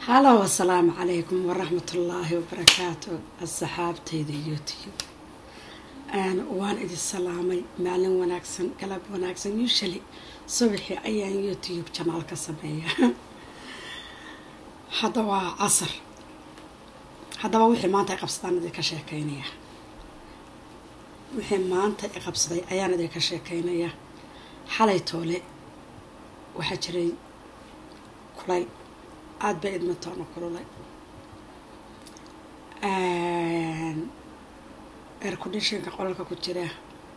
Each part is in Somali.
halow asalaamu calaykum waraxmatullaahi wabarakaatu asxaabtayda youtube waan idin salaamay maalin wanaagsan galab wanaagsan usually subaxii ayaan youtube janaal ka sameeya hadda waa casar haddaba wixii maanta i qabsadaan idinka sheekeynaya wixii maanta i qabsaday ayaan idinka sheekeynaya xalay toole waxaa jiray kulayl aada bay idmatoona kululay air condishinka qolalka ku jira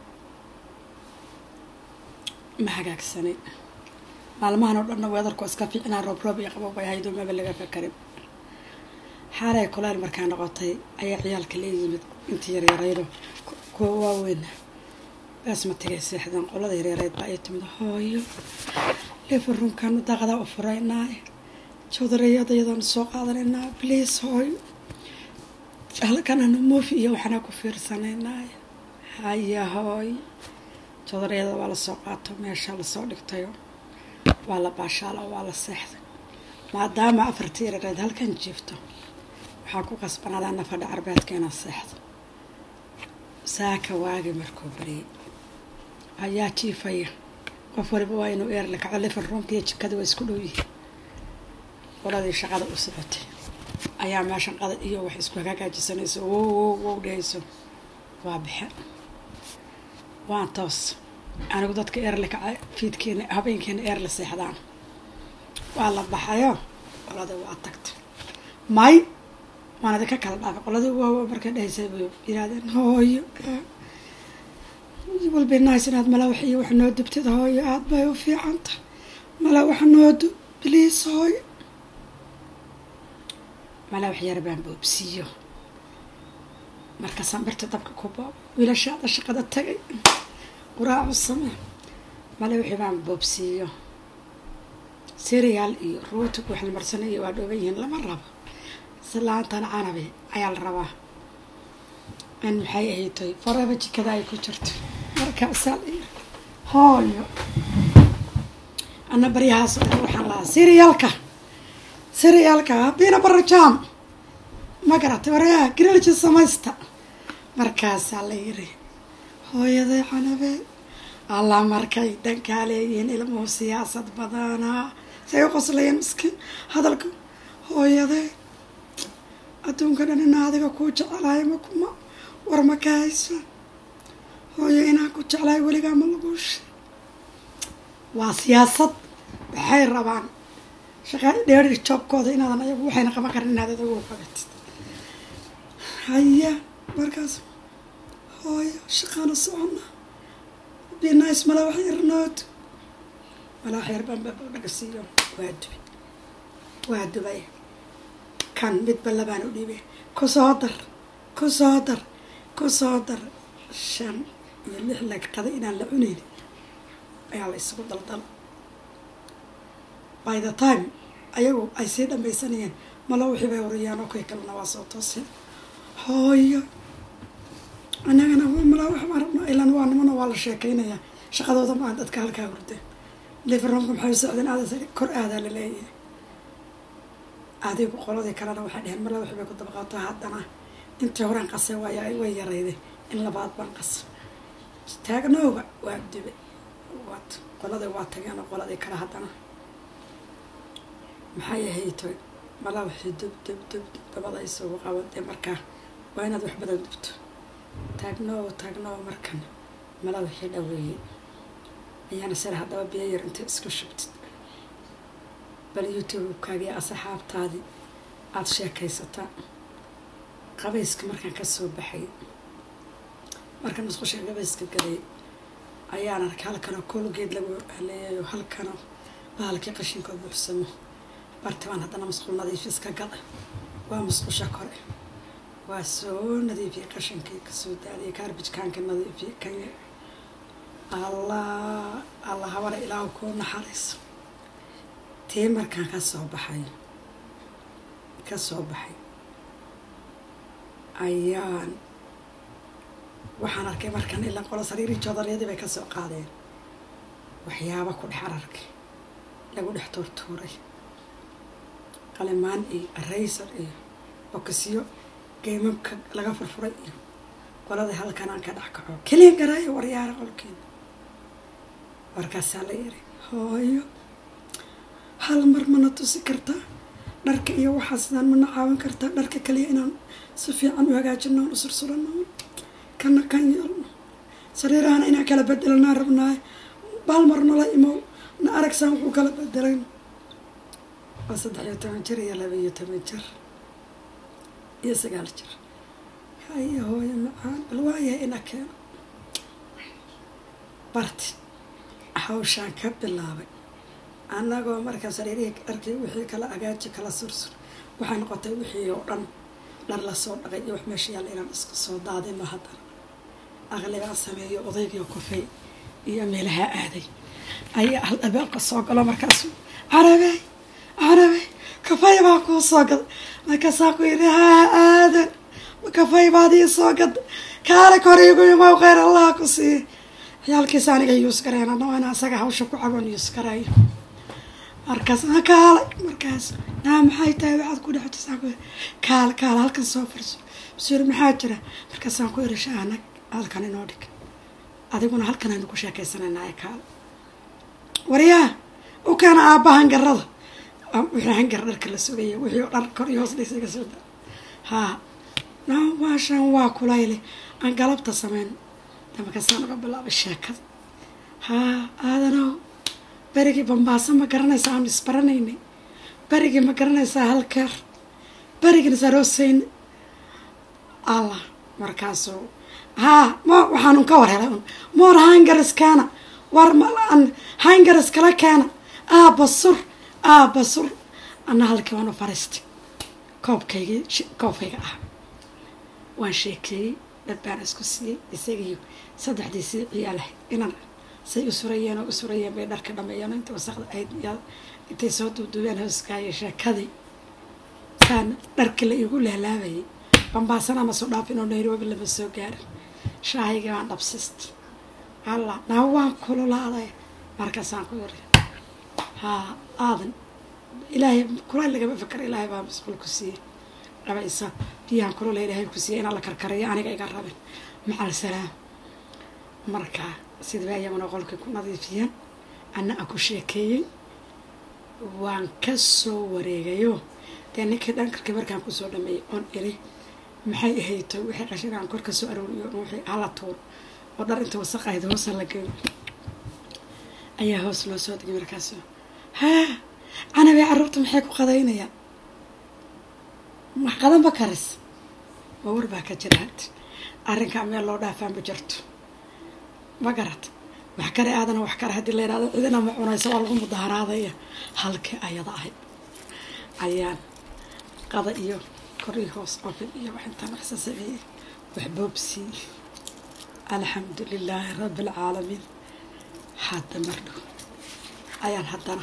ma hagaagsanin maalmahan oo dhanna weedarku iska fiicnaa roob roob iyo qabab bay haydo maba laga fakarin xaalay kulayl markaa noqotay ayaa ciyaalka la yimid intii yaryaraydo kuwa waaweyna baas ma tagay seexdeen qolada yaryareyd baa ay timid hooyo lifarunkaanu daaqadaa u furaynaa joodarayadayadaan soo qaadanaynaa bliis hooyo halkananu moofi iyo waxaana ku fiirsanaynaa haya hooy joodarayada waa lasoo qaato meesha lasoo dhigtayo waa la baashaalo waa la seexday maadaama afartii yarareed halkan jiifto waxaa ku qasbanaadaa nafadha carbeedka inaa seexdo saaka waagi markuu bariyay ayaa jiifaya qof waliba waa inuu eerla kaco lifan ruumka iyo jikada waa isku dhow yihiin qoladii shaqada u socotay ayaa meeshan qada iyo wax isku hagaagaajisanayso wow wow wow dhehayso waa bixe waan toos anigu dadka eerla kaca fiidkeena habeenkeena eerla seexdaan waa la baxayo qoladii waa tagtay may waan idinka kala dhaafay qoladii waa markay dhahaysay bay yirahdeen hooyo walbay nahays inaad malawax iyo wax noo dubtid hooyo aada bay u fiicanta malawax noo dub bliis hooyo malawax yar baan boobsiiyo markaasaan birta dabka ku boobo wiilashaada shaqada tagay quraacu samee malawaxii baan boobsiiyo serial iyo ruuti ku waxlamarsanayo waa dhooban yihiin lama rabo islaantan canabi ayaa la rabaa in maxay ahaytoy faraba jikada ay ku jirto markaasaa la yiri hooyo ana baryahaas dhan waxaan lahaa serialka serialka bina barajam ma garatay waryaa grilji samaysta markaasaa la yiri hooyaday canabe alla markay dankaa leeyihiin ilmuhu siyaasad badanaa say u qoslayeen miskiin hadalka hooyaday adduunka dhan ina adiga kuu jecelahay makuma war ma ka hayso hooyo inaan ku jeclahay weligaa ma laguusha waa siyaasad waxay rabaan shaqa dheeri joobkooda inaadan ayagu waxayna qaban karin inaad adagu qabatid haya markaas hooyo shaqaana socona binice malawax yar nood malawax yar baan dhagasiiyo waa dubay waa dubay kan midba labaan u dhiibay ku soo dar ku soo dar ku soo dar shan iyo lix lagqada inaan la cunayn ayaa la isugu daldal by the time ayagu ay sii dhamaysanayeen malo wixii bay wariyaan oo kay kalena waa soo tooseen hooyo annagana malaa wax baan rabnaa ilaan waa nimana waa la sheekaynayaa shaqadooda maa dadka halkaa hurdeen liverroomka maxay socdeen aada kor aadaa la leeyahay adigu qoladii kalena waxay dheheen mala wixii bay ku dabaqaato haddana intii horaan qase waay way yarayday in labaad baan qasa taagnooba waa dube waat qoladii waa tageen oo qoladii kale haddana maxay ahaytoy mala wixii dub dub dub dub dabada isugu qabadee markaa waa inaad wax badan dubto taagnoo taagnoo markan mala wixii dhaweeyey ayaana sare haddaba biyo yar inta isku shubtid bal youtube-kaagii asxaabtaadii aada sheekaysataa qabayska markaan kasoo baxay markaan musqusha qabayska galay ayaan arkay halkanoo koolgeed lagu haleeyayo halkanoo bahalkii qashinka buuxsamo bartibaan haddana musqul nadiifis ka gala waa musqusha kore waa soo nadiifiyay qashinkii kasoo daadiyay kaarbijkaanka nadiifiyay kanya allah alla habana ilaahu kuu naxariiso tii markaan ka soo baxay ka soo baxay ayaan waxaan arkay markan ilaa qolo sariirii joodaryadii bay kasoo qaadeen waxyaaba ku dhex ararkay lagu dhex tuurtuuray qalimaan iyo raysar iyo okasiyo geymamka laga furfuray iyo qolada halkan aan ka dhex kaco keliya garaayo waryaara qolkeena markaasaa la yiri hooyo hal mar mana tusi kartaa dharka iyo waxaa sidaan mana caawin kartaa dharka kaliya inaan si fiican u hagaajino on u sursurano kana kan yeelno sariirahana inaan kala bedelanaa rabnaayo baal mar nala imow na aragsaan wuxuu kala bedelayno waa saddex iyo toban jir iyo laba iyo toban jir iyo sagaal jir haya hooyo macaan bal waayahay ina keeno barti hawshaan ka bilaabay annagoo markaa sariirihii dharkii wixii kala agaaji kala sursur waxay noqotay wixii oo dhan dhar lasoo dhaqay iyo wax meesha yaalla inaan isku soo daadino haddana aqligaan sameeyo odaygii kufay iyo meelaha aaday ayaa hal abeelka soo galo markaasu carabey carabey kafay baa kuu soo gada markaasaa ku yidhi haa aadan kafay baad ii soo gada kaale kor iigu imow kheyr allah ku siiye ciyaalkiisa aniga yuus gareen anna waa ina asaga hawsha ku cagoon yuus garayo markaas ma kaale markaas naa maxay tahay waxaad ku dhextusaa ku kaale kaale halkan soo furso masuuri maxaa jira markaasaan ku irisha anag halkan inoo dhig adiguna halkan aynu ku sheekaysanaynaay kaale waryaa u keena aabba hangarada wixii hangar dharka la sugaya wixii oo dhar kor iyo hoos dhigsiga soo da haa na maashaan waa kulayle aan galabta sameyn markaasaan uga bilaabay sheekada haa aadanow berigii bambaaso ma garanaysaa aanu isbaranaynay berigii ma garanaysaa halkeer berigina saroosayna allah markaasuu haa mo waxaanun ka war helay un moor hangaris keena war malaan hangaris kala keena aaba sur aaba sur ana halkii waan u fariistay koobkaygii koobkayga ah waan sheekeeyey dad baan isku siiyey isagiiyo saddexdiisii ciyaalahay inan say u surayeen oo u surayeen bay dharka dhameeyeen inta wasaqda ayd intay soo duuduubeen hooskaayo sheekadii saana dharka la igu laalaabayay bambaasana ma soo dhaafin oo nairobi lama soo gaarin shaahayga baan dhabsist alla naa waan kululaaday markaasaan ku yiri haa aadan ilaahay kulay lagama fikra ilaahay baa masquul ku siiyey dhabaysa biyaan kulula ilaahay ku siiyey inaan la karkarayo aniga iga rabin macal salaam markaa sidaba ayaguna qolkii ku nadiifiyeen anna aan ku sheekeeyey waan ka soo wareegayo dee ninkii dhankarkii markaan kusoo dhameeyey oon iri maxay ahayto wixii qashin aan kor ka soo arooriyo wixii hala tuuro oo dhar inta wasaqahayd hoosa la geeyo ayaa hoos loo soo degay markaas haa canabee carruurta maxay ku qadaynayaan wax qadanba karis waa war baa ka jira had arrinkaa meel loo dhaafaan ma jirto ma garat wax kale aadana wax kale haddii la yidhahdo cidina ma cunayso waa lagu mudaharaadaya halkii ayada ahayd ayaan qada iyo korii hoos ofin iyo wax intaan waxsa sameeyey wax boobsii alxamdu lilaahi rabbi alcaalamiin hadda mardhow ayaan haddana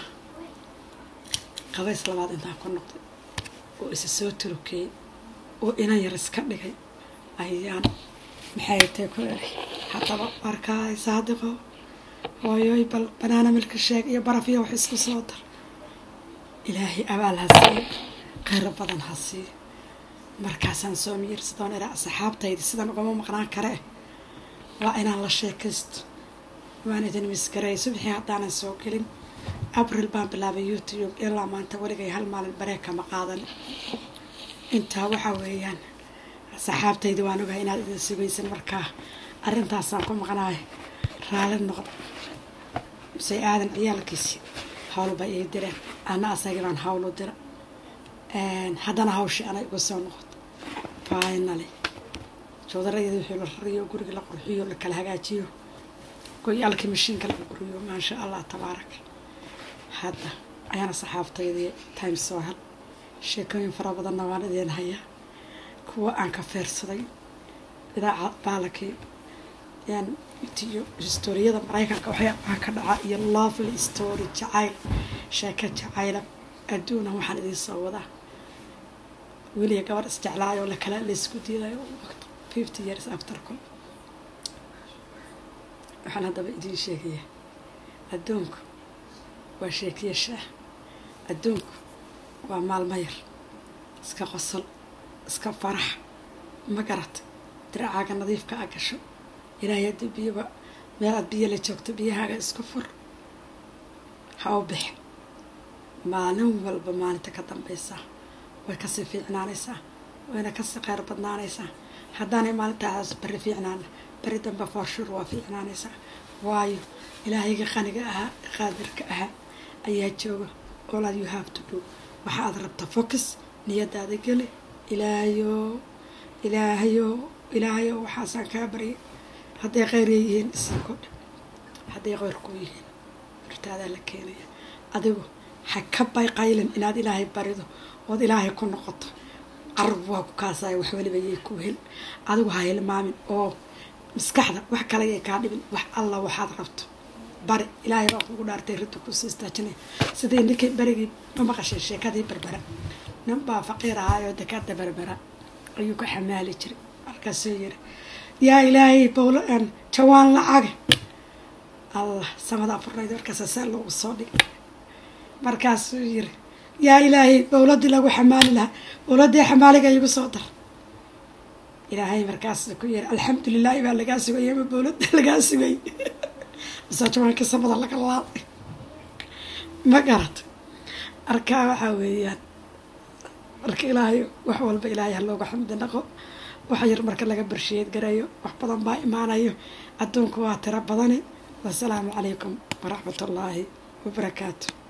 qabays labaad intaan ku noqday oo isa soo turukeyey oo inan yar iska dhigay ayaan maxay tay ku eri haddaba markaay saadiqo hooyoy bal banaana milka sheeg iyo baraf iyo wax isku soo dar ilaahay abaal ha siiyo kheyro badan ha siiyo markaasaan soo miyirsadoon iraa asxaabtayda sidan ugama maqnaan kare waa inaan la sheekaysto waan idin misgareey subxii haddaanan soo gelin abril baan bilaabay youtube ilaa maanta weligay hal maalin bareeka ma qaadan intaa waxaa weeyaan saxaabtayda waan ogahay inaad idin sugaysan markaa arrintaasaan ku maqnaay raali noqda say aadan ciyaalkiisi howlba ii direen ana asagii baan hawl u dira haddana hawshii anay igu soo noqoto finally joodarayada wixii la rariyo guriga la qurxiyo la kala hagaajiyo goyaalkii mashiinka laga guriyo maasha allah tabaaraka hadda ayaana saxaabtaydii time soo hel sheekooyin fara badanna waan idiin hayaa kuwa aan ka feersaday idaaca baalakii yaan iyo historiyada maraykanka waxyaabaha ka dhaca iyo lovely story jacayl sheeko jacayla adduuna waxaan idiin soo wadaa weliya gabar isjeclaayoo lakala laysku diidayo fifty years after col waxaan haddaba idiin sheegayaa adduunku waa sheekiya shaah adduunku waa maalmo yar iska qosol iska farax ma garat diracaaga nadiifka a gasho ilaahay haddii biyoba meel aad biyo la joogto biyahaaga isku fur ha u bixin maalin walba maalinta ka dambaysaa way kasii fiicnaanaysaa wayna kasii kheyr badnaanaysaa haddaanay maalintaas beri fiicnaana beri dambe foorshur waa fiicnaanaysaa waayo ilaahayga qaniga ahaa qaadirka ahaa ayaa jooga all you have to do waxa aad rabta focus niyadaada geli ilaahayo ilaahayo ilaahayo waxaasaan kaa baryay hadday kheyr yihiin isii kodha hadday kheyr ku yihiin hortaadaa la keenaya adigu ha ka bayqaylin inaad ilaahay barido ood ilaahay ku noqoto carab waa ku kaasaya wax weliba yay ku hel adigu ha hilmaamin oo maskaxda wax kale yay kaa dhibin wax alla waxaad rabto bari ilaahay baa kugu dhaartay rinta kusii istaajinaya sidii ninkii berigii ma maqashay sheekadii berbera nin baa faqiir ahaayoo dekaada berbera ayuu ka xamaali jiray markaasuu yiri yaa ilaahay bowlo jawaan lacaga allah samada afurnayd markaasa saa loogu soo dhigay markaasuu yiri yaa ilaahay bowladii lagu xamaali lahaa bowladii xamaaliga igu soo dar ilaahay markaas ku yiri alxamdulilaahi baa lagaa sugay ama bowlada lagaa sugay mise jawaankii samada laga laaday ma garat arkaa waxaa weeyaan marka ilaahay wax walba ilaahay ha looga xamdi naqo wax yar marka laga barshiyeed garayo wax badan baa imaanayo adduunku waa tiro badani wasalaamu calaykum waraxmat ullaahi wabarakaatu